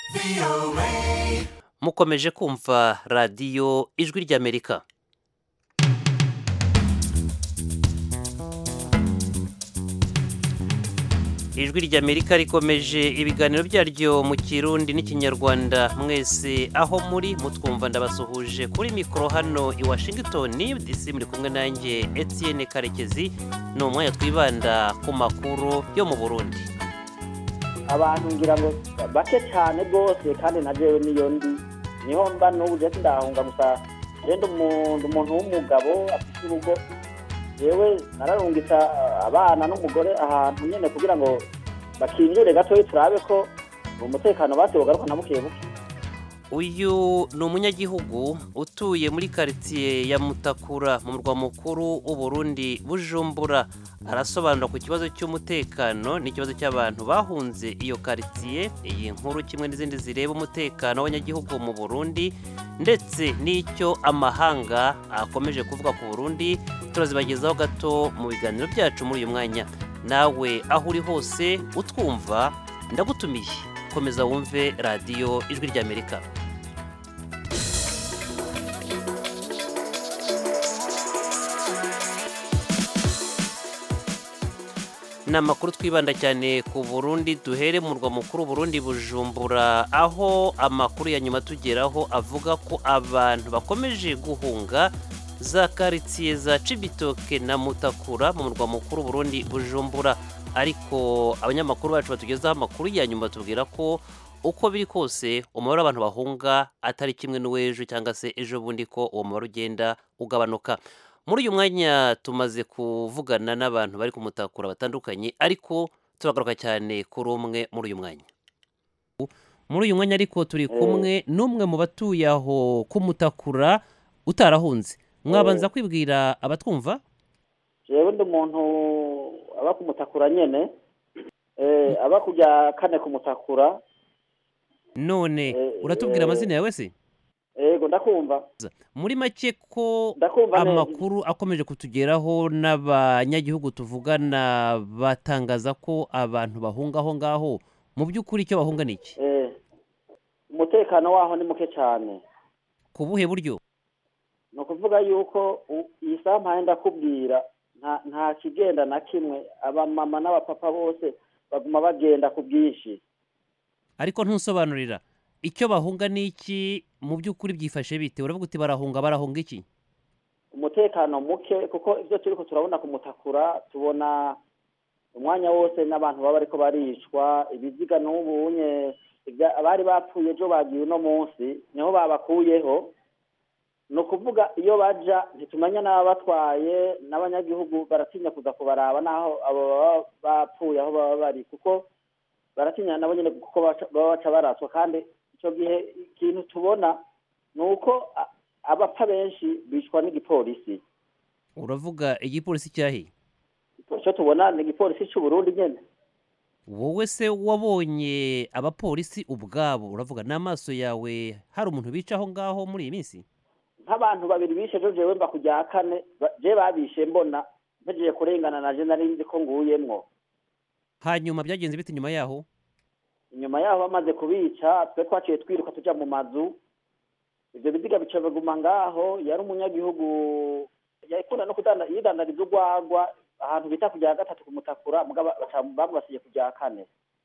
mukomeje kumva radiyo ijwi ry'amerika ijwi ry'amerika rikomeje ibiganiro byaryo mu kirundi n'ikinyarwanda mwese aho muri mutwumva ndabasuhuje kuri mikoro hano i washington dc muri kumwe nanjye etienne karekezi ni umwanya twibanda ku makuru yo mu burundi abantu ngira ngo bake cyane rwose kandi na jewe niyo ndi niho mba n'ubu je sindahunga gusa rero umuntu w'umugabo afite urugo yewe nararungitsa abana n'umugore ahantu nyene kugira ngo bakinjure gatoyi turabe ko umutekano basi wogaruka na buke buke uyu ni umunyagihugu utuye muri karitsiye ya mutakura mu murwa mukuru w'uburundi bujumbura arasobanura ku kibazo cy'umutekano n'ikibazo cy'abantu bahunze iyo karitsiye iyi nkuru kimwe n'izindi zireba umutekano w'abanyagihugu mu burundi ndetse n'icyo amahanga akomeje kuvuga ku burundi turazibagezaho gato mu biganiro byacu muri uyu mwanya nawe aho uri hose utwumva ndagutumiye komeza wumve radiyo ijwi ry'amerika ni amakuru twibanda cyane ku burundi duhere mu murwa mukuru burundi bujumbura aho amakuru ya nyuma tugeraho avuga ko abantu bakomeje guhunga za karitsiye za cibitoke na mutakura mu murwa mukuru burundi bujumbura ariko abanyamakuru bacu batugezaho amakuru ya nyuma batubwira ko uko biri kose umubare w'abantu bahunga atari kimwe n'uw'ejo cyangwa se ejo bundi ko uwo mubare ugenda ugabanuka muri uyu mwanya tumaze kuvugana n'abantu bari kumutakura batandukanye ariko turagaruka cyane kuri umwe muri uyu mwanya muri uyu mwanya ariko turi kumwe n'umwe mu batuye aho kumutakura utarahunze mwabanza kwibwira abatwumva jewe ndi umuntu aba kumutakura nyene aba kujya kane kumutakura none uratubwira amazina yawe se yego ndakumva muri make ko ndakumva neza amakuru akomeje kutugeraho n'abanyagihugu tuvugana batangaza ko abantu bahunga aho ngaho mu by'ukuri icyo bahunga ni iki Eh, umutekano waho ni muke cyane ku buhe buryo ni ukuvuga yuko u- iyi saha mpaye ndakubwira nta nta kigenda na kimwe abamama n'abapapa bose baguma bagenda ku bwinshi ariko ntusobanurira icyo bahunga ni iki mu by'ukuri byifashe bite uravuga uti barahunga barahunga iki umutekano muke kuko ibyo turi ko turabona kumutakura tubona umwanya wose n'abantu baba ariko baricwa ibiziga n'ubunye ibya- abari bapfuye ejo bagiye uno munsi niho babakuyeho ni ukuvuga iyo baja ntitumenya n'ababatwaye n'abanyagihugu baratinya kuza kubaraba n'aho abo baba bapfuye aho baba bari kuko baratinya nabo nyine kuko baca- baba baca baraswa kandi icyo gihe ikintu tubona ni uko a- abapfa benshi bicwa n'igipolisi uravuga igipolisi cyahe icyo tubona ni igipolisi cy'u Burundi nyine wowe se wabonye abapolisi ubwabo uravuga n'amaso yawe hari umuntu bica aho ngaho muri iyi minsi nk'abantu babiri bishe ejo jewe mba ku rya kane ba- je babishe mbona mpejeje kurengana naje nari nzi ko nguyemwo hanyuma byagenze bite inyuma yaho inyuma yaho bamaze kubica twe twaciye twiruka tuja mu mazu ivyo biziga bica biguma ngaho yari umunyagihugu yakunda no kudanda yidandariza urwagwa ahantu bita ku rya gatatu kumutakura mugabo baca bamubasiye ku rya kane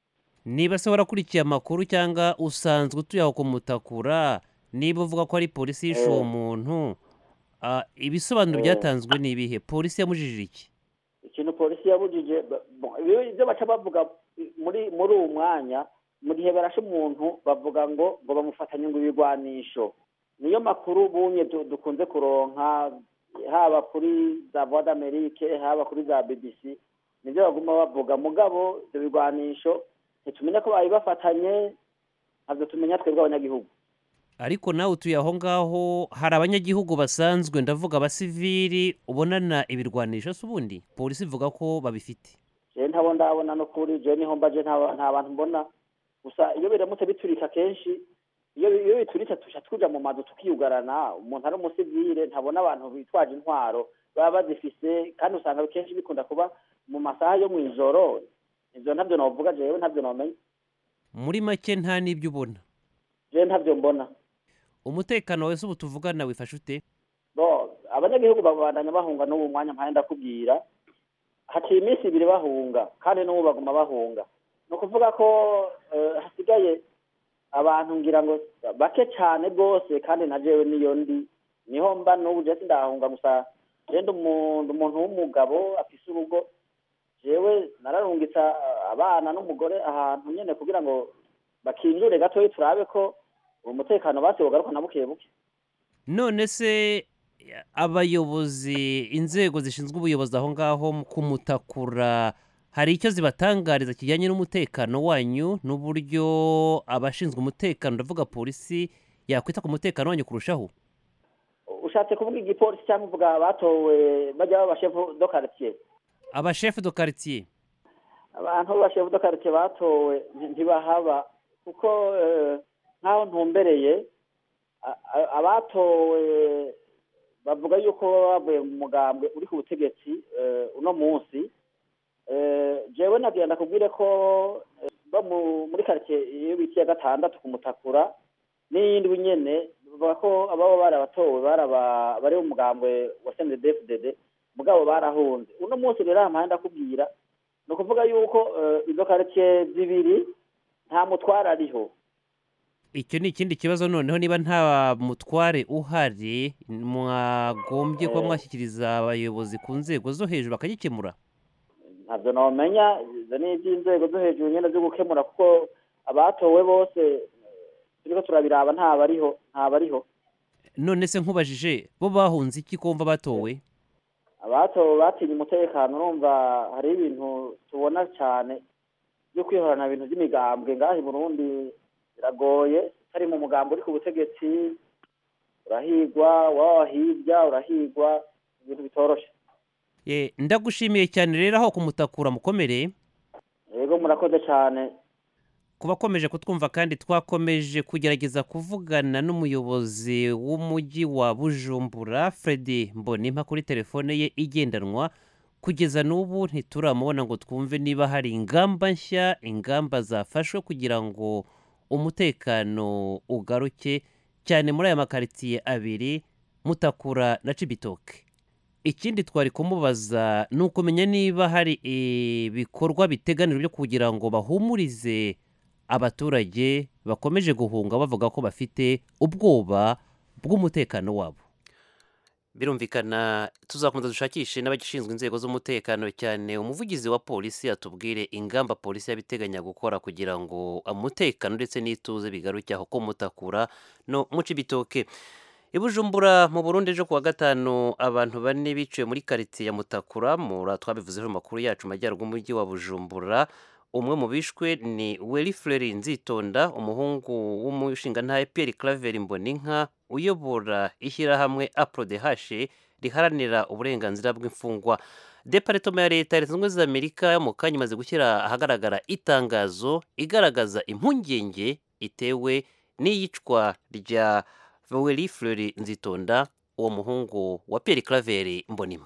niba se warakurikiye amakuru cyangwa usanzwe utuye aho kumutakura niba uvuga ko ari polisi yishe uwo Eh. muntu ah, ibisobanuro Eh. byatanzwe ni ibihe polisi yamujijije iki ikintu polisi yabujije ba- bon, ibyo ibyo baca bavuga muri muri uwo mwanya mu gihe barashe umuntu bavuga ngo ngo bamufatanye ngo ibigwanisho niyo makuru bunye du- dukunze kuronka haba kuri za voix d'amerique haba kuri za bbc nibyo baguma bavuga mugabo ibyo bigwanisho ntitumenya ko babibafatanye ntabyo tumenya twebwe abanyagihugu ariko nawe utuye aho ngaho hari abanyagihugu basanzwe ndavuga abasivili ubonana ibirwanisho se ubundi polisi ivuga ko babifite jewe ntabo ndabona no kuri jewe niho mbaje nta nta bantu mbona gusa iyo biramutse biturika kenshi iyo iyo bituritse tuca tuja mu mazu tukiyugarana umuntu ari umusivile ntabona abantu bitwaje intwaro baba bazifise kandi usanga kenshi bikunda kuba mu masaha yo mw'ijoro ivyo ntabyo novuga jewe ntabyo nomenya muri make nta n'ibyo ubona je ntavyo mbona umutekano wese ubu tuvugana wifashe ute bo abanyagihugu babandanya bahunga n'ubu mwanya mpaye ndakubwira haciye iminsi ibiri bahunga kandi n'ubu baguma bahunga ni ukuvuga ko eh, hasigaye abantu ngira ngo bake cyane rwose kandi na jewe niyo ndi niho mba n'ubu je sindahunga gusa je ndi umuntu umuntu w'umugabo afise urugo jewe nararungitsa abana n'umugore ahantu nyene kugira ngo bakinjure gatoyi turabe ko umutekano basi wogaruka na buke buke none se abayobozi inzego zishinzwe ubuyobozi aho ngaho mu kumutakura hari icyo zibatangariza kijyanye n'umutekano wanyu n'uburyo abashinzwe umutekano ndavuga polisi yakwita ku mutekano wanyu kurushaho ushatse kuvuga igipolisi cyangwa uvuga batowe bajya b'abashefu do quartier abashefu do quartier abantu b'abashefu do quartier batowe nti- ntibahaba kuko eh, nk'aho ntumbereye a- a- abatowe bavuga yuko baba bavuye mu mugambwe uri ku butegetsi eh, uno munsi Eh, jewe nagenda kubwire ko eh, bo mu- muri quartier iyo bita iya gatandatu ku mutakura n'iyindi nyene bavuga ko ababa barabatowe baraba bari mu mugambwe wa CNDD-FDD mugabo barahunze uno munsi rero ampaye ndakubwira ni ukuvuga yuko eh, izo quartier zibiri nta mutwara ariho icyo ni ikindi kibazo noneho niba nta mutware uhari mwagombye kuba Eh. mwashyikiriza abayobozi ku nzego zo hejuru bakagikemura ntabyo nomenya izo ni iby'inzego zo hejuru nyine zo gukemura kuko abatowe bose eh, turiko turabiraba ntabariho ntabariho none se nkubajije bo bahunze iki kumva batowe abatowe batinye umutekano urumva hari ibintu tubona cyane byo kwihorana ibintu by'imigambwe ngaha i burundi biragoye utari mu mugambi uri ku butegetsi urahigwa waba hirya urahigwa ibintu bitoroshe Ye, ndagushimiye cyane rero aho kumutakura mukomere yego murakoze cyane ku bakomeje kutwumva kandi twakomeje kugerageza kuvugana n'umuyobozi w'umujyi wa bujumbura Freddy mbonimpa kuri telefone ye igendanwa kugeza n'ubu ntituramubona ngo twumve niba hari ingamba nshya ingamba zafashwe kugira ngo umutekano ugaruke cyane muri aya makaritsiye abiri mutakura na cibitoke ikindi twari kumubaza ni ukumenya niba hari ibikorwa biteganijwe byo kugira ngo bahumurize abaturage bakomeje guhunga bavuga ko bafite ubwoba bw'umutekano wabo birumvikana tuzakomeza dushakishe n'abagishinzwe inzego z'umutekano cyane umuvugizi wa polisi atubwire ingamba polisi yabiteganya gukora kugira ngo umutekano ndetse n'ituze bigaruke aho ko mutakura no mu cibitoke i bujumbura mu burundi ejo kuwa gatanu abantu bane biciwe muri karitsiye ya mutakura mura twabivuzeho mu makuru yacu mu majyaruguru y'umujyi wa bujumbura umwe mu bishwe ni weli fureri nzitonda umuhungu w'umushingantahe pierre claver mboninka uyobora ishyirahamwe aprodehashe riharanira uburenganzira bw'imfungwa deparitoma ya leta leta zunze ubumwe za amerika mu kanya imaze gushyira ahagaragara itangazo igaragaza impungenge itewe n'iyicwa rya weli fureri nzitonda uwo muhungu wa pierre claver mbonima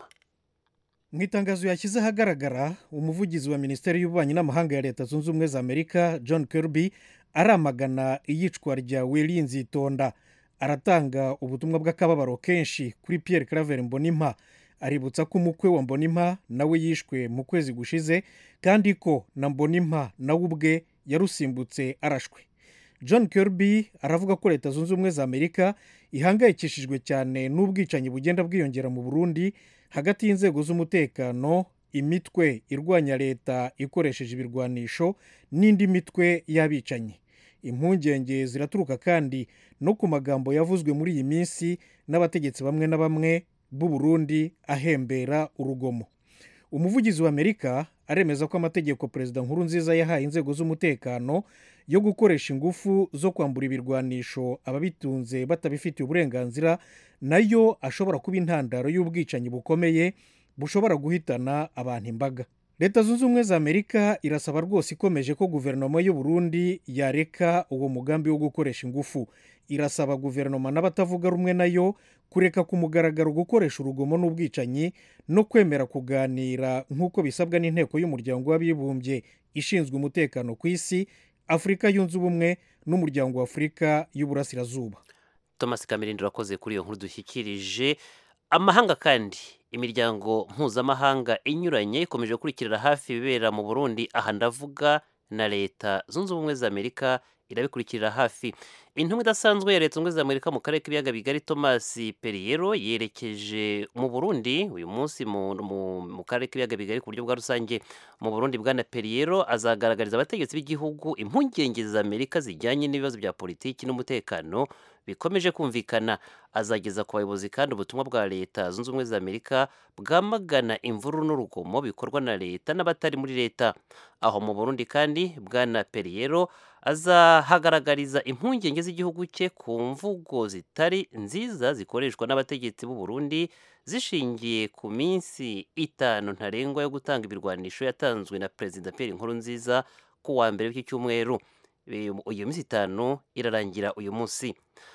mu itangazo yashyize ahagaragara umuvugizi wa minisiteri y'ububanyi n'amahanga ya leta zunze ubumwe za amerika john kirby aramagana iyicwa rya weli nzitonda aratanga ubutumwa bw'akababaro kenshi kuri pierre claver mbonimpa aributsa ko umukwe wa mbonimpa nawe yishwe mu kwezi gushize kandi ko na mbonimpa nawe ubwe yarusimbutse arashwe john kirby aravuga ko leta zunze ubumwe za amerika ihangayikishijwe cyane n'ubwicanyi bugenda bwiyongera mu burundi hagati y'inzego z'umutekano imitwe irwanya leta ikoresheje ibirwanisho n'indi mitwe y'abicanyi impungenge ziraturuka kandi no ku magambo yavuzwe muri iyi minsi n'abategetsi bamwe na bamwe b'u Burundi ahembera urugomo umuvugizi wa amerika aremeza ko amategeko perezida nkuru nziza yahaye inzego z'umutekano yo gukoresha ingufu zo kwambura ibirwanisho ababitunze batabifitiye uburenganzira nayo ashobora kuba intandaro y'ubwicanyi bukomeye bushobora guhitana abantu imbaga leta zunze ubumwe za amerika irasaba rwose ikomeje ko guverinoma y'u Burundi yareka uwo mugambi wo gukoresha ingufu irasaba guverinoma n'abatavuga rumwe nayo kureka ku mugaragaro gukoresha urugomo n'ubwicanyi no kwemera kuganira nk'uko bisabwa n'inteko y'umuryango w'abibumbye ishinzwe umutekano ku isi afurika yunze ubumwe n'umuryango wa afurika y'uburasirazuba thomas kamirindi urakoze kuri iyo nkuru dushyikirije amahanga kandi imiryango mpuzamahanga inyuranye ikomeje gukurikirira hafi ibibera mu burundi aha ndavuga na leta zunze ubumwe za amerika irabikurikirira hafi intumwa idasanzwe ya leta zunze ubumwe za amerika mu karere k'ibiyaga bigari thomas periyero yerekeje mu burundi uyu munsi mu, mu, mu karere k'ibiyaga bigari ku buryo bwa rusange mu burundi bwana periyero azagaragariza abategetsi b'igihugu impungenge za amerika zijyanye n'ibibazo bya politiki n'umutekano bikomeje kumvikana azageza ku bayobozi kandi ubutumwa bwa leta zunze ubumwe za amerika bwamagana imvururu n'urugomo bikorwa na leta n'abatari muri leta aho mu burundi kandi bwana periyero azahagaragariza impungenge z'igihugu cye ku mvugo zitari nziza zikoreshwa n'abategetsi b'u Burundi zishingiye ku minsi itanu ntarengwa yo gutanga ibirwanisho yatanzwe na perezida Pierre Nkurunziza ku wa mbere w'iki cyumweru iyo minsi itanu irarangira uyu munsi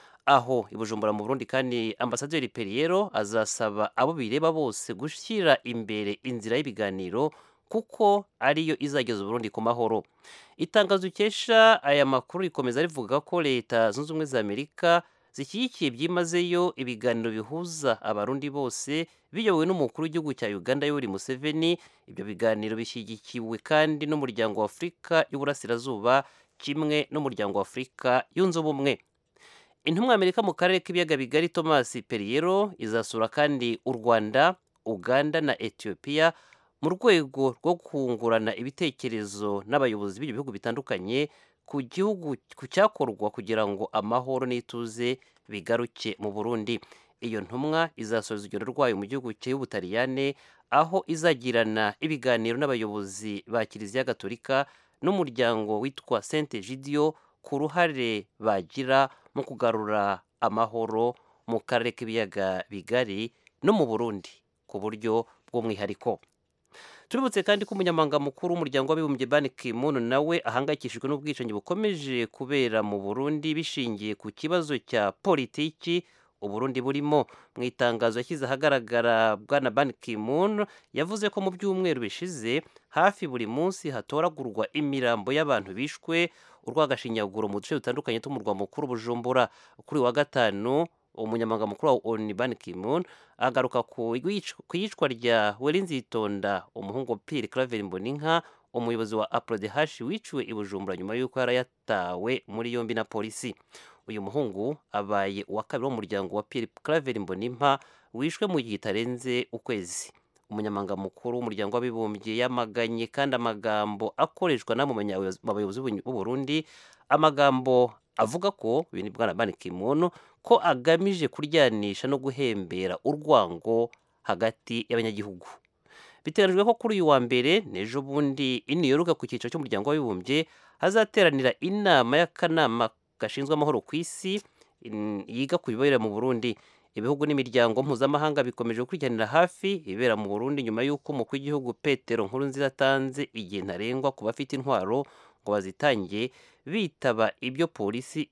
aho i Bujumbura mu Burundi kandi ambasaderi Perriero azasaba abo bireba bose gushyira imbere inzira y'ibiganiro kuko ariyo izageza Burundi ku mahoro itangazo ukesha aya makuru rikomeza rivuga ko leta zunze ubumwe za Amerika zishyigikiye byimazeyo ibiganiro bihuza abarundi bose biyobowe n'umukuru w'igihugu cya Uganda Yoweri Museveni ibyo biganiro bishyigikiwe kandi n'umuryango wa Afurika y'Uburasirazuba kimwe n'umuryango wa Afurika yunze ubumwe intumwa Amerika mu karere k'ibiyaga bigari Thomas Perriero izasura kandi u Rwanda Uganda na Ethiopia mu rwego rwo kungurana ibitekerezo n'abayobozi b'ibyo bihugu bitandukanye ku gihugu ku cyakorwa kugira ngo amahoro n'ituze bigaruke mu Burundi iyo ntumwa izasoza urugendo rwayo mu gihugu cy'Ubutaliyane aho izagirana ibiganiro n'abayobozi ba Kiliziya Gatolika n'umuryango witwa Saint Egidio ku ruhare bagira mu kugarura amahoro mu karere k'ibiyaga bigari no mu Burundi ku buryo bw'umwihariko tuributse kandi ko umunyamabanga mukuru w'umuryango w'abibumbye Ban Ki-moon nawe ahangayikishijwe n'ubwicanyi bukomeje kubera mu Burundi bishingiye ku kibazo cya politiki Uburundi burimo mu itangazo yashyize ahagaragara bwana Ban Ki-moon yavuze ko mu byumweru bishize hafi buri munsi hatoragurwa imirambo y'abantu bishwe urwagashinyaguro mu duce dutandukanye tw'umurwa mukuru Bujumbura kuri wa gatanu umunyamabanga mukuru wa ONU Ban Ki-moon agaruka ku iyicwa rya Werinzitonda umuhungu Pierre Claver Mboninka umuyobozi wa APRODH wiciwe i Bujumbura nyuma y'uko yari yatawe muri yombi na polisi uyu muhungu abaye uwa kabiri w'umuryango wa Pierre Claver Mbonimpa wishwe mu gihe kitarenze ukwezi umunyamabanga mukuru w'umuryango w'abibumbye yamaganye kandi amagambo akoreshwa n'abo bayobozi b'u Burundi amagambo avuga ko ibintu bwana Ban Ki-moon ko agamije kuryanisha no guhembera urwango hagati y'abanyagihugu biteganyijwe ko kuri uyu wa mbere n'ejo bundi i New York ku cyiciro cy'umuryango w'abibumbye hazateranira inama y'akanama gashinzwe amahoro ku isi yiga ku bibera mu Burundi ibihugu n'imiryango mpuzamahanga bikomeje gukurikiranira hafi ibera mu Burundi nyuma y'uko umukuru w'igihugu Petero Nkurunziza atanze igihe ntarengwa ku bafite intwaro ngo bazitange bitaba ibyo polisi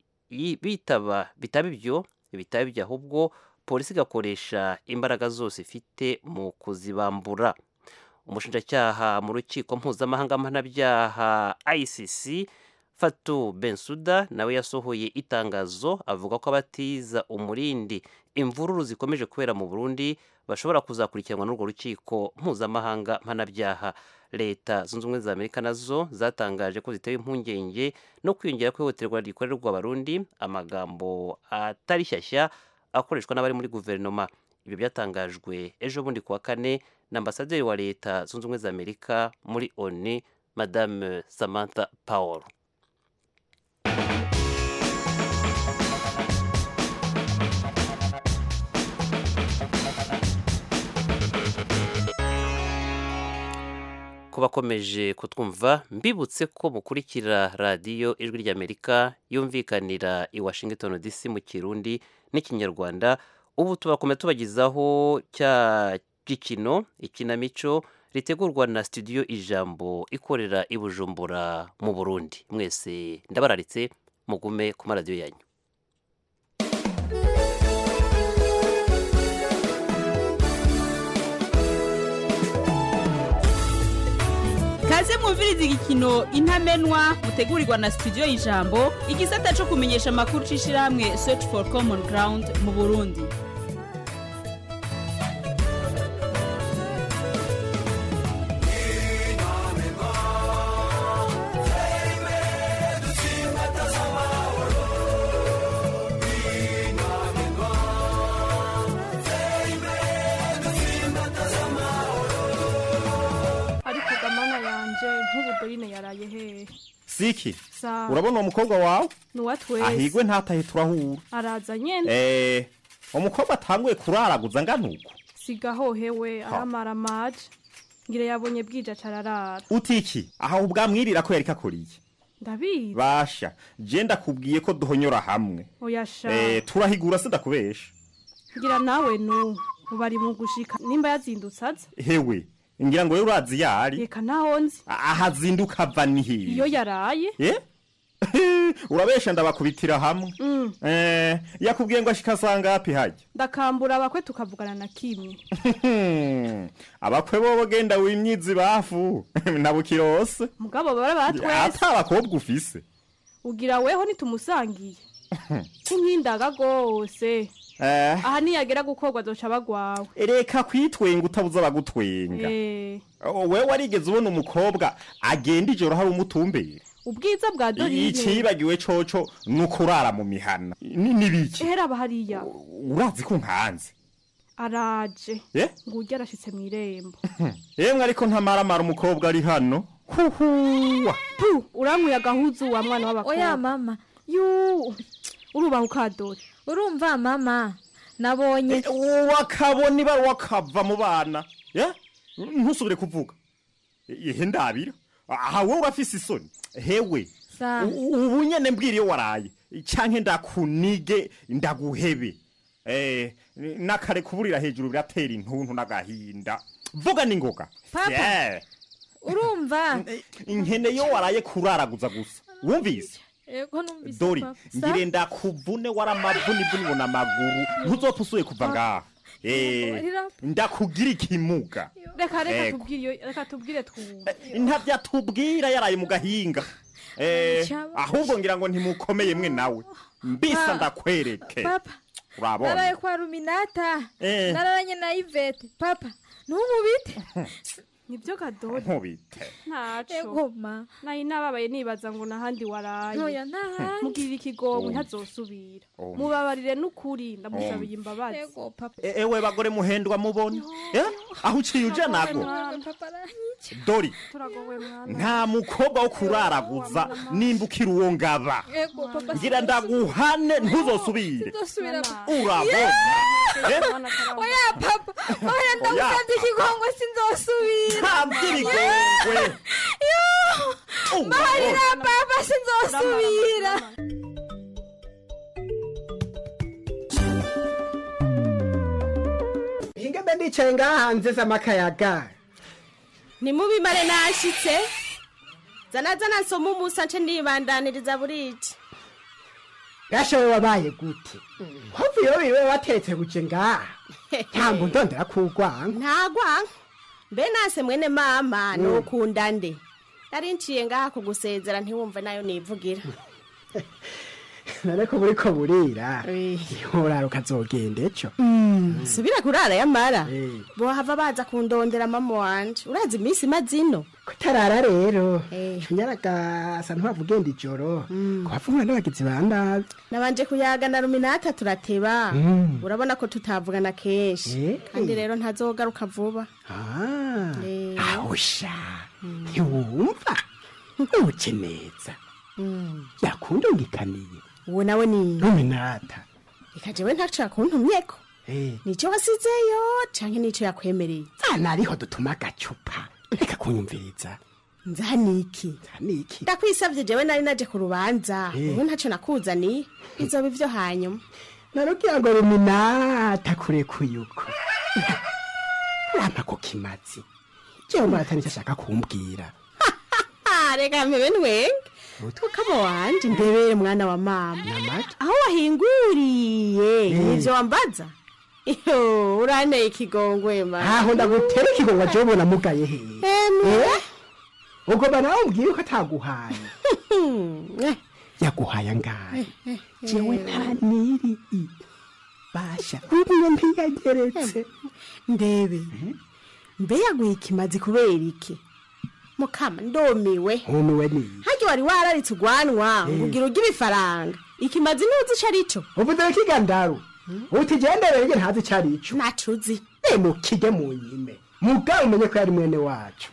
bitaba bitaba ibyo bitaba ibyo ahubwo polisi igakoresha imbaraga zose ifite mu kuzibambura umushinjacyaha mu rukiko mpuzamahanga mpanabyaha ICC Fatou Bensouda nawe yasohoye itangazo avuga ko abatiza umurindi imvururu zikomeje kubera mu Burundi bashobora kuzakurikiranwa n'urwo rukiko mpuzamahanga mpanabyaha leta zunze ubumwe za amerika nazo zatangaje ko zitewe impungenge no kwiyongera kw'ihohoterwa rikorerwa abarundi amagambo atari shyashya akoreshwa n'abari muri guverinoma ibyo byatangajwe ejo bundi kuwa kane na ambasaderi wa leta zunze ubumwe za amerika muri oni madame samantha powell bakomeje kutwumva mbibutse ko mukurikira radiyo ijwi ry'amerika yumvikanira i washington dc mu kirundi n'ikinyarwanda ubu tubakomeza tubagezaho cya gikino ikinamico ritegurwa na studio ijambo ikorera i bujumbura mu burundi mwese ndabararitse mugume ku maradiyo yanyu kaze mu mwumviriza igikino intamenwa mutegurirwa na studio y'ijambo igisata cyo kumenyesha amakuru c'ishirahamwe search for common ground mu burundi ariko gamana yanje nk'ubu dorine yaraye hehe siki sa urabona uwo mukobwa wawe nuwa twese ahigwe ntatahe turahura araza nyene eh umukobwa atanguye kuraraguza ngana uko siga hohewe aramara amaje ngire yabonye bwije acararara utiki aho ubwamwirira ko yari kakuriye ndabizi basha je ndakubwiye ko duhonyora hamwe oyasha eh turahigura sindakubesha ngira nawe nu ubu ari mu gushika nimba yazindutse aza hewe ngira ngo wewe urazi yari reka naho nzi ahazinduka ava ni iyo hiye yaraye eh urabesha ndabakubitira hamwe Mm, eh yakubwiye ngo ashika sanga hapi hajya ndakambura abakwe tukavugana na kimwe abakwe bobo genda wimyizi bafu nabukirose mugabo bara batwese ata abakobwa ufise ugira weho nitumusangiye kunkindaga gose eh aha niyagera gukorwa azoca bagwawe reka kwitwenga utabuza abagutwenga Eh, wewe warigeze ubona umukobwa agenda ijoro hari umutumbere ubwiza bwa dorine icibagiwe coco ni ukurara mu mihana Ni- nibiki ehera aba hariya urazi ko nkanze araje Eh? ngo urya arashitse mw'irembo yemwe ariko ntamaramara umukobwa ari hano huhuwa pu urankuye agahuzu wa mwana oya w'abakobwa mama yu urubaho ukadore urumva mama nabonye wakabona ibara wakava mu bana Eh? ntusubire kuvuga ihe ndabira aha wowe urafise isoni hewe Sa- u- ubu nyene mbwira iyo waraye canke ndakunige ndaguhebe eh nakare kuburira hejuru biratera intuntu n'agahinda vuga ningoga Papa. Yeah. urumva inkene yo waraye kuraraguza gusa wumvise ego numvise dori papa. Sa- ngire ndakuvune waramavunivuni ngo n'amaguru ntuzopfa usuye kuva ngaha Eh, Mbabarira. ndakugira ikimuga reka reka Ego. tubwire iyo- reka tubwire twumve ntavyo atubwira yaraye mu gahinga Eh, Cyaba- ahubwo ngira ngo ntimukomeye mwe nawe mbisa Pa- ndakwereke papa urabona naraye kwa ruminata Eh. nararanye na ivete papa ntumubite nibyo kadore nkubite ntaco ego ma nayi nababaye nibaza ngo nahandi waraye ntoya ntahandi mugirira ikigongo Oh. ntazosubira Oh. mubabarire n'ukuri ndamusabiye imbabazi ego papa E- ewe bagore muhendwa mubona Eh, aho uciye uja nago Ego, papa aranyica dori turagowe mwana nta mukobwa wo kuraraguza nimba ukiri uwo ngaba ego papa ngira ndaguhane ntuzosubire ndosubira urabona Eh, oya papa oya ndagusabye ikigongo sinzosubira nta by'ibigongwe mbaharira papa sinzosubira hinga mbe ndicaye ngaha hanze z'amakayaga nimubimare nashitse zana zana nsoma umusa nce ndibandaniriza buriki gashowe wabaye gute wavuyeho biwe wateretse guje ngaha ntabwo ndondera kugwanga ntagwanka mbe nase mwene mama nukunda nde nari nciye ngaha kugusezera ntiwumve nayo nivugira none ko buriko burira ntiworara ukazogenda ejo subira kurara yamara Eh. bohava baza kundondera mama wanje urazi iminsi imaze ino kutarara rero Eh. nyaragasa ntiwava ugenda ijoro kuhavumura n'abagizi ba nabi nabanje kuyaga na ruminata turateba Mm. urabona ko tutavugana kenshi Eh. kandi rero ntazogaruka vuba Ah, Eh. ahusha ntiwumva ntuke neza yakundungikaniye uwo nawe ni ruminata reka jewe ntaco yakuntumyeko Eh. nico wasizeyo canke nico yakwemereye hano ariho dutuma agacupa reka kunyumviriza nzaniki niki ndakwisavye jewe nari naje ku rubanza Eh. ubu ntaco nakuzaniye bizoba ivyo hanyuma narugira ngo ruminata kurekuye uko rama ku kimazi jewe murata nicyo ashaka kumbwira Ah, reka mpebe ntwenge ukama wanje ndebere mwana wa mama namata aho wahinguriye Eh. nivyo wambaza iyo uranteye ikigongwe ma aho ndagutera ikigongo jewe ubona mugaye hehe emwe Eh? ubwo banawe umbwiye ko ataguhaye yaguhaye angahe jewe nta niri i basha umwe ntiyageretse ndebe mbe yaguye ikimazi kubera iki mukama ndomiwe nkumiwe niyi harya wari wararitse ugwanwa ngo ugira ujye ibifaranga ikimazi ntuzi ico arico uvuze kigandaru utigendereye nge ntazi ico arico nacuzi nemukige mu nyime mugabo umenye ko yari mwene wacu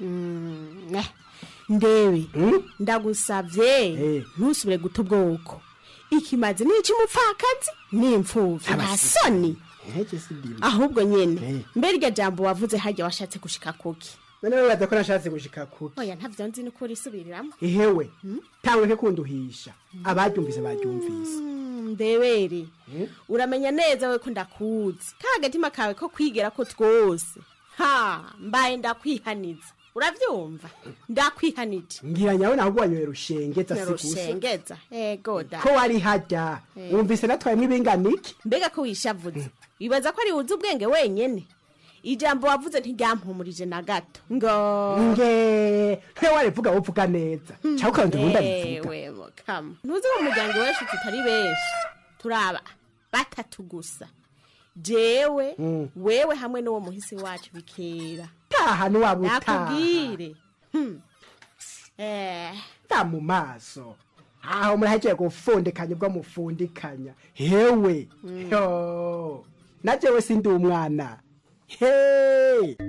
ndebe ndagusavye ntusubire guta ubwoko ikimazi ni ic'umupfakazi ni imfuvyi nta soni ahubwo nyene mbere iryo jambo wavuze harya washatse gushika kuki none wibaza ko nashatse gushika kuki oya ntavyo nzi nuko urisubiriramo ihewe tangureke kunduhisha abaryumvise baryumvise ndebere uramenya neza we ko ndakuzi ka agatima kawe ko kwigera ko twose ha mbaye ndakwihaniza uravyumva ndakwihanije ngira nyawe nahubwo wanyoye rushengeza sigusa rushengeza ego da ko wari hajya Eh. wumvise natwayemwo ibinganiki mbega ko wishavuze wibaza ko ari wuzi ubwenge wenyene ijambo wavuze ntiryampumurije na gato ngo nge nte warivuga wovuga neza cyangwa ukabandi ubundi abivuga Ewe, mukama ntuzi ko mu muryango wecu tutari benshi turaba batatu gusa jewe Mm. wewe hamwe n'uwo muhisi wacu bikera taha niwaba utaha nakubwire Hmm. eh ta mu maso aho murahejeje gufundikanya ubwo mufundikanya hewe yo na jewe sindi umwana he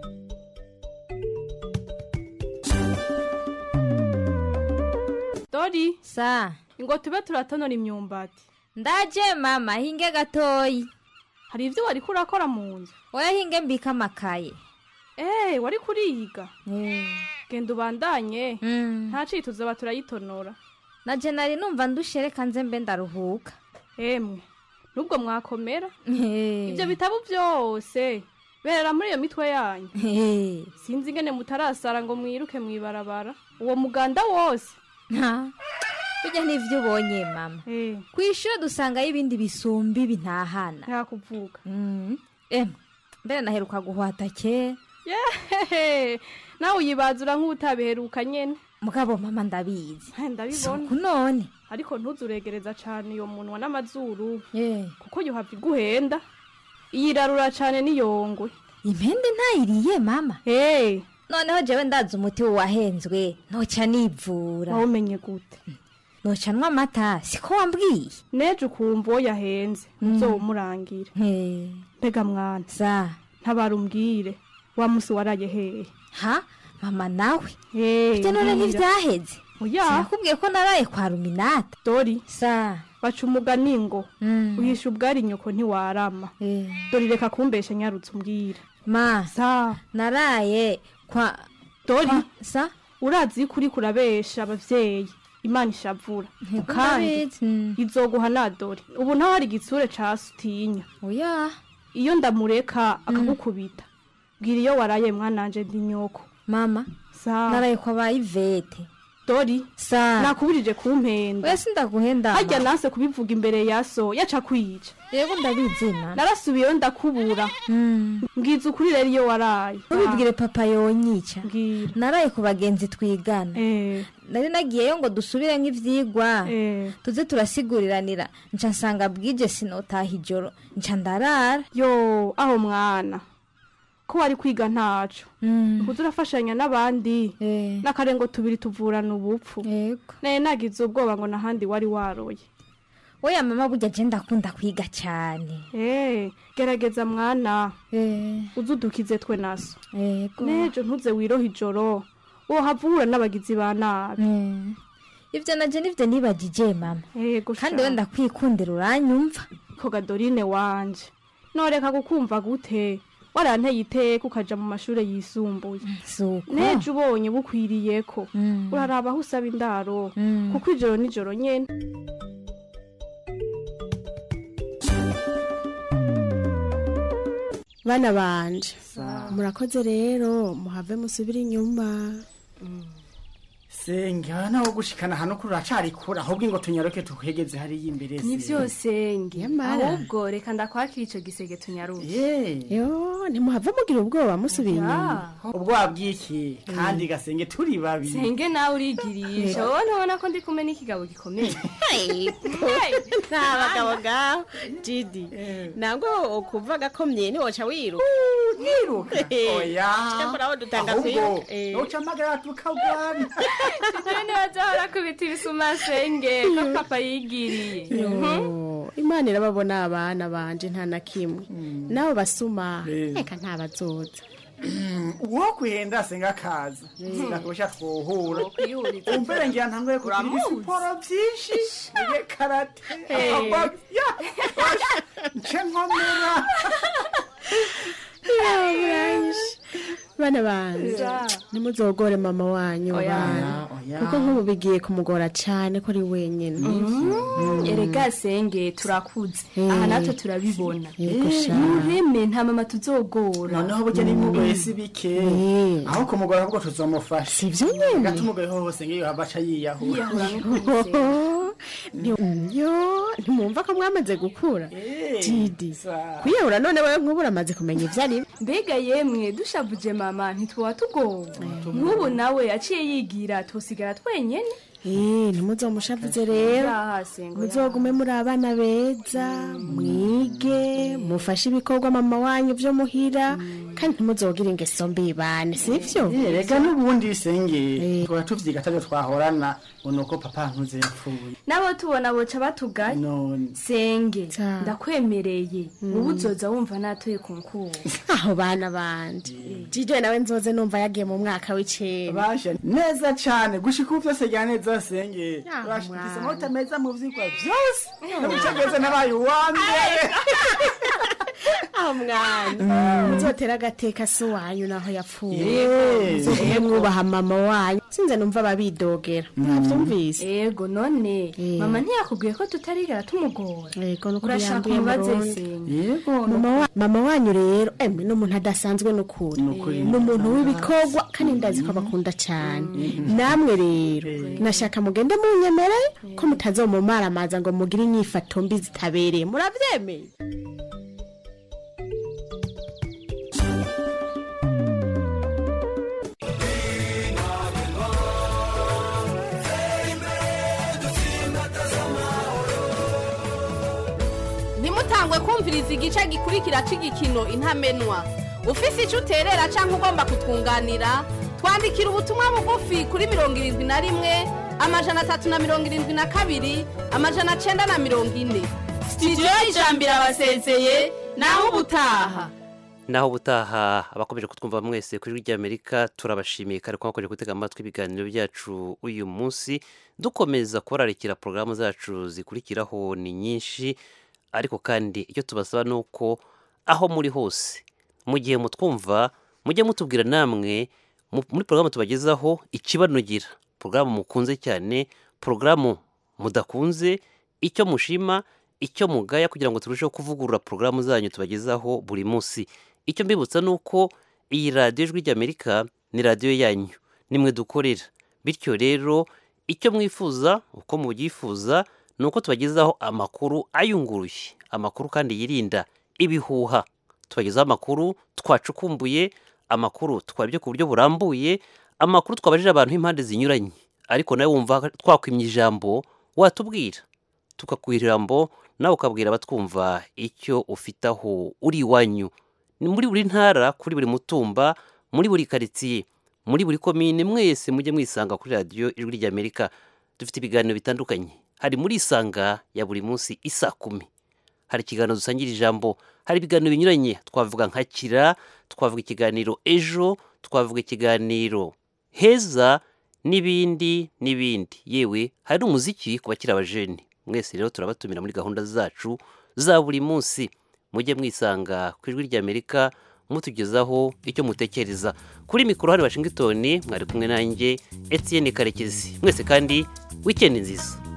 dori sa ngo tube turatonora imyumbati ndaje mama hinge gatoyi hari ibyo wari kurakora mu nzu oya hinge mbika amakaye eee wari kuriyiga genda ubandanye nta cito uzaba turayitonora naje nari numva ndushereka nze mbe ndaruhuka emwe nubwo mwakomera ibyo bitabo byose berera muri iyo mitwe yanyu sinzi ingene mutarasara ngo mwiruke mwibarabara uwo muganda wose bijya n'ivyo ubonye mama ku ishuri dusangayo ibindi bisumba ibi ntahana ntakuvuga emwe mbere naheruka guhwata kera yehehe nawe uyibazura nk'utabiheruka nyene mugabo mama ndabizi ndabibona Suku none ariko ntuzuregereza cane iyo munwa n'amazuru kuko yohava iguhenda iyirarura cane n'iyongwe impende ntayiriye mama hey. noneho jewe ndazi umuti wahenzwe noca nivura wawumenye gute noca nywa amata siko wambwiye neje ukumva uwo yahenze uzowumurangire mbega mwana za ntabara umbwire wa musi waraye hehe ha mama nawe hey, bite none ntivyaheze oya sinakubwiye ko naraye kwa ruminata dori sa baca umugani ngo uhisha ubwari nyoko ntiwarama dori reka kumbesha nyarutse umbwire ma sa naraye kwa dori sa urazi yuko uriko urabesha abavyeyi imana ishavura kandi izoguha na dori ubu ntaho hari igitsure ca sutinya oya iyo ndamureka akagukubita bwira iyo waraye mwananje ndi nyoko mama sa naraye kwa ba ivete dori sa nakubirije kumpenda oya sindaguhenda harya nase kubivuga imbere ya so yaca kwica yego ndabizina narasubiyeyo ndakubura mbwiza ukuri rero iyo waraye ntubibwire papa yonyica mbwira naraye ku bagenzi twigana nari nagiyeyo ngo dusubire nk'ivyigwa tuze turasiguriranira nca nsanga bwije sinotaha ijoro nca ndarara yo aho mwana ko wari kwiga ntaco ukuza urafashanya n'abandi n'akarengo tubiri tuvurana ubupfu naye nagize ubwoba ngo nahandi wari waroye oya mama burya je ndakunda kwiga cyane Eh, gerageza mwana uze udukize twe naso nejo ntuze wiroha ijoro wohava uhura n'abagizi ba nabi ivyo naje nivyo nibagije mama yego kandi we ndakwikundira uranyumva ko gadorine wanje noreka kukumva gute waranteye iteka ukaja mu mashure yisumbuye suko nejo ubonye bukwiriyeko uraraba aho usaba indaro kuko ijoro nijoro nyene bana banje murakoze rero muhave musubire inyuma senge aha naho gushikana hano kuri uracari kure ahubwo ngo tunyaruke tuhegeze hariya imbere ni byose nge Nyamara. ahubwo reka ndakwakira ico gisege tunyaruke yo ntimuhava mugira ubwoba musubiye inyuma ubwoba bw'iki kandi gasenge turi babiri senge nawe urigirisha wowe ntubona ko ndi kumwe n'ikigabo gikomeye nta bagabo ngaho jidi ntabwo ukuva agakomye ntiwoca wiruka niruka oya cyakora aho dutanga ahubwo kwiruka Eh. noca amagara tukagwana Sijui nibazohora kubita ibisuma senge ko papa yigiriye Yo, imana irababona abana banje nta na kimwe nabo basuma reka ntabazoza uwo kwihenda senga akaza sinakosha twohura Wokwihuriza. umbere ngira ntangoye kugira Uramuzi. ibisiporo vyinshi nige karate Eh. Aba- ya, osh, nce nkomera bana banje Ja. nimuzogore mama wanyu Oya. bana Oya. kuko nk'ubu bigiye kumugora cyane ko ari wenyine erega senge turakuze aha natwe turabibona Yego sha. nureme nta mama tuzogora noneho burya nimugoye si bike aho kumugora ahubwo tuzomufasha sivyo nyene gatumugoye hose ngiyo hava aca yiyahura yiyahura n'ukuntu Ni- yo ntimwumva ko mwamaze gukura Eh, didi sa- kwiyahura none wewe nk'ubu uramaze kumenya ibyo ari mbega yemwe dushavuje mama ntituba tugowe nk'ubu nawe aciye yigira tusigara twenyene Eh, ntimuzomushavuze rero Yaha, sengo, muzogume muri abana beza mwige mufashe ibikorwa mama wanyu byo muhira kandi ntimuzogire ingeso mbi bane sivyo Eh, rega n'ubundi senge twaba tuvyiga atavyo twahorana ngo nuko papa nkuze yapfuye nabo tubona boca batugaye none senge Ta. ndakwemereye ubu uzoza wumva natoye ku nkuba aho bana banje jijo nawe nzoze numva yagiye mu mwaka w'icenda basha neza cane gushika ubu vyose rya neza senge Ah, Basha, mwana. mfise amanota meza mu vyigwa vyose nabucageze nabaye uwa mbere aho mwana muzotera agateka si wanyu naho yapfuye Eh, muzogume mwubaha mama wanyu sinze numva babidogera mwavyumvise ego none Eh. mama ntiyakubwiye ko tutarigera tumugora yego nuko urashaka yambuye umubaze Burundi. senge yego mama wa- mama wanyu rero emwe ni umuntu adasanzwe n'ukuri Nukuri. ni umuntu w'ibikorwa kandi ndazi ko abakunda cyane namwe rero nashaka mugende munyemere ko mutazomumaramaza ngo mugire inyifato mbi zitabereye murabyemeye ntimutangwe kumviriza igice gikurikira cy'igikino intamenwa ufise icyo uterera cyangwa ugomba kutwunganira twandikira ubutumwa bugufi kuri mirongo irindwi na rimwe amajana atatu na mirongo irindwi na kabiri amajana cyenda na mirongo ine sitidiyo y'ijambo irabasezeye naho ubutaha naho ubutaha abakomeje kutwumva mwese kuri rya amerika turabashimiye kandi ko mwakomeje gutega amatwi ibiganiro byacu uyu munsi dukomeza kubararikira porogaramu zacu zikurikiraho ni nyinshi ariko kandi icyo tubasaba ni uko aho muri hose mu gihe mutwumva mujye mutubwira namwe mu- muri porogaramu tubagezaho ikibanogera porogaramu mukunze cyane porogaramu mudakunze icyo mushima icyo mugaya kugira ngo turusheho kuvugurura porogaramu zanyu tubagezaho buri munsi icyo mbibutsa ni uko iyi radiyo ijwi ry'amerika ni radiyo yanyu nimwe dukorera bityo rero icyo mwifuza uko mubyifuza ni uko tubagezaho amakuru ayunguruye amakuru kandi yirinda ibihuha tubagezaho amakuru twacukumbuye amakuru twabye ku buryo burambuye amakuru twabajije abantu impande zinyuranye ariko nawe wumva twakwimye ijambo watubwira tukakuha ijambo nawe ukabwira abatwumva icyo ufite aho uri iwanyu ni muri buri ntara kuri buri mutumba muri buri karitsiye muri buri komine mwese mujye mwisanga kuri radiyo ijwi ry'amerika dufite ibiganiro bitandukanye hari muri isanga ya buri munsi isa kumi hari ikiganiro dusangira ijambo hari ibiganiro binyuranye twavuga nka kira twavuga ikiganiro ejo twavuga ikiganiro heza n'ibindi n'ibindi yewe hari umuziki ku bakiri abajeni mwese rero turabatumira muri gahunda zacu za buri munsi mujye mwisanga ku ijwi ry'amerika mutugezaho icyo mutekereza kuri mikoro hari washington mwari kumwe nanjye etienne karekezi mwese kandi wikendi nziza